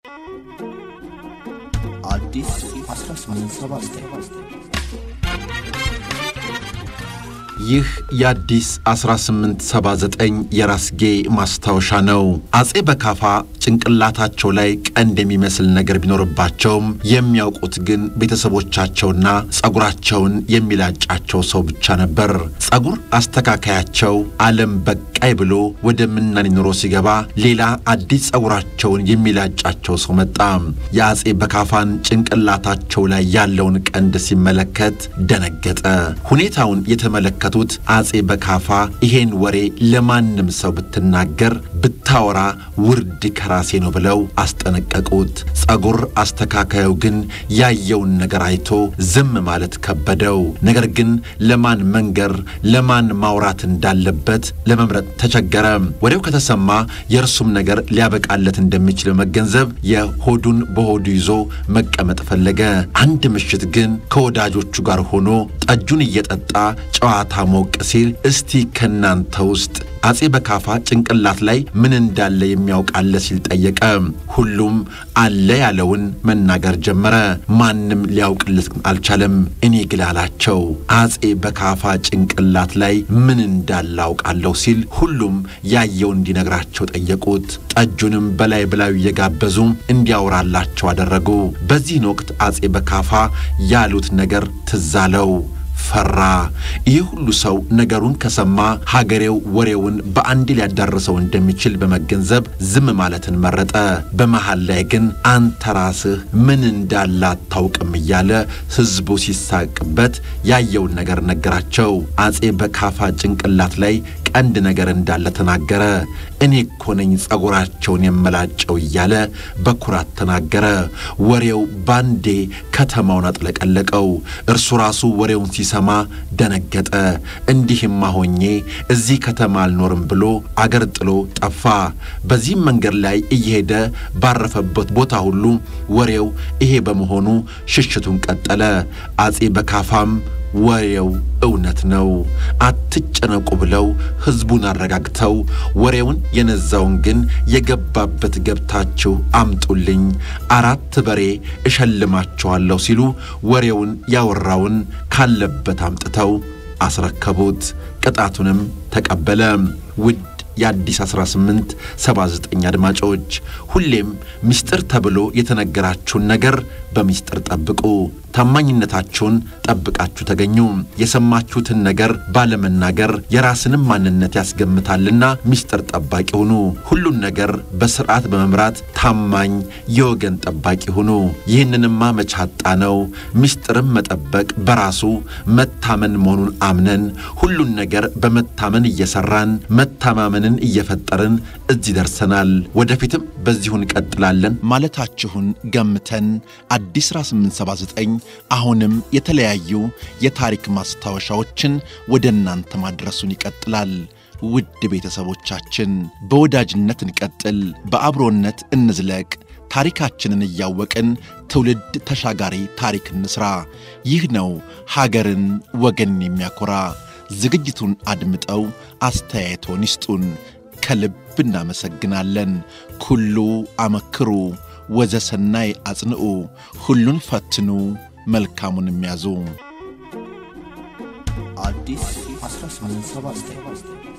አዲስ 1879 ይህ የአዲስ 1879 የራስጌ ማስታወሻ ነው። አጼ በካፋ ጭንቅላታቸው ላይ ቀንድ የሚመስል ነገር ቢኖርባቸውም የሚያውቁት ግን ቤተሰቦቻቸውና ጸጉራቸውን የሚላጫቸው ሰው ብቻ ነበር። ጸጉር አስተካካያቸው ዓለም በቃይ ብሎ ወደ ምናኔ ኑሮ ሲገባ ሌላ አዲስ ጸጉራቸውን የሚላጫቸው ሰው መጣ። የአጼ በካፋን ጭንቅላታቸው ላይ ያለውን ቀንድ ሲመለከት ደነገጠ። ሁኔታውን የተመለከቱት አጼ በካፋ ይሄን ወሬ ለማንም ሰው ብትናገር ብታወራ ውርድ ከራሴ ነው ብለው አስጠነቀቁት። ጸጉር አስተካካዩ ግን ያየውን ነገር አይቶ ዝም ማለት ከበደው። ነገር ግን ለማን መንገር ለማን ማውራት እንዳለበት ለመምረጥ ተቸገረ። ወሬው ከተሰማ የእርሱም ነገር ሊያበቃለት እንደሚችል በመገንዘብ የሆዱን በሆዱ ይዞ መቀመጥ ፈለገ። አንድ ምሽት ግን ከወዳጆቹ ጋር ሆኖ ጠጁን እየጠጣ ጨዋታ ሞቅ ሲል እስቲ ከናንተ ውስጥ አጼ በካፋ ጭንቅላት ላይ ምን እንዳለ የሚያውቃለ ሲል ጠየቀ። ሁሉም አለ ያለውን መናገር ጀመረ። ማንም ሊያውቅለት አልቻለም። እኔ ግን አላቸው አጼ በካፋ ጭንቅላት ላይ ምን እንዳለ አውቃለሁ ሲል ሁሉም ያየው እንዲነግራቸው ጠየቁት። ጠጁንም በላይ በላዩ እየጋበዙ እንዲያወራላቸው አደረጉ። በዚህን ወቅት አጼ በካፋ ያሉት ነገር ትዝ አለው። ፈራ። ይህ ሁሉ ሰው ነገሩን ከሰማ ሀገሬው ወሬውን በአንድ ሊያዳርሰው እንደሚችል በመገንዘብ ዝም ማለትን መረጠ። በመሃል ላይ ግን አንተ ራስህ ምን እንዳለ አታውቅም እያለ ሕዝቡ ሲሳቅበት ያየውን ነገር ነገራቸው። አጼ በካፋ ጭንቅላት ላይ ቀንድ ነገር እንዳለ ተናገረ። እኔ እኮ ነኝ ጸጉራቸውን የመላጨው እያለ በኩራት ተናገረ። ወሬው ባንዴ ከተማውን አጥለቀለቀው። እርሱ ራሱ ወሬውን ሲሰማ ደነገጠ። እንዲህማ ሆኜ እዚህ ከተማ አልኖርም ብሎ አገር ጥሎ ጠፋ። በዚህም መንገድ ላይ እየሄደ ባረፈበት ቦታ ሁሉ ወሬው ይሄ በመሆኑ ሽሽቱን ቀጠለ። አጼ በካፋም ወሬው እውነት ነው፣ አትጨነቁ ብለው ሕዝቡን አረጋግተው ወሬውን የነዛውን ግን የገባበት ገብታችሁ አምጡልኝ፣ አራት በሬ እሸልማችኋለሁ ሲሉ ወሬውን ያወራውን ካለበት አምጥተው አስረከቡት። ቅጣቱንም ተቀበለ። ውድ የአዲስ 1879 አድማጮች ሁሌም ምስጢር ተብሎ የተነገራችሁን ነገር በምስጢር ጠብቁ። ታማኝነታችሁን ጠብቃችሁ ተገኙ። የሰማችሁትን ነገር ባለመናገር የራስንም ማንነት ያስገምታልና ምስጢር ጠባቂ ሁኑ። ሁሉን ነገር በስርዓት በመምራት ታማኝ የወገን ጠባቂ ሁኑ። ይህንንማ መቻጣ ነው። ምስጢርም መጠበቅ በራሱ መታመን መሆኑን አምነን ሁሉን ነገር በመታመን እየሰራን መታማመንን እየፈጠርን እዚህ ደርሰናል። ወደፊትም በዚሁ እንቀጥላለን ማለታችሁን ገምተን አዲስ 1879 አሁንም የተለያዩ የታሪክ ማስታወሻዎችን ወደ እናንተ ማድረሱን ይቀጥላል። ውድ ቤተሰቦቻችን በወዳጅነት እንቀጥል፣ በአብሮነት እንዝለቅ። ታሪካችንን እያወቅን ትውልድ ተሻጋሪ ታሪክ እንስራ። ይህ ነው ሀገርን ወገንን የሚያኮራ። ዝግጅቱን አድምጠው አስተያየቶን ይስጡን። ከልብ እናመሰግናለን። ኩሉ አመክሩ ወዘሰናይ አጽንዑ፣ ሁሉን ፈትኑ መልካሙን የሚያዙ አዲስ 1879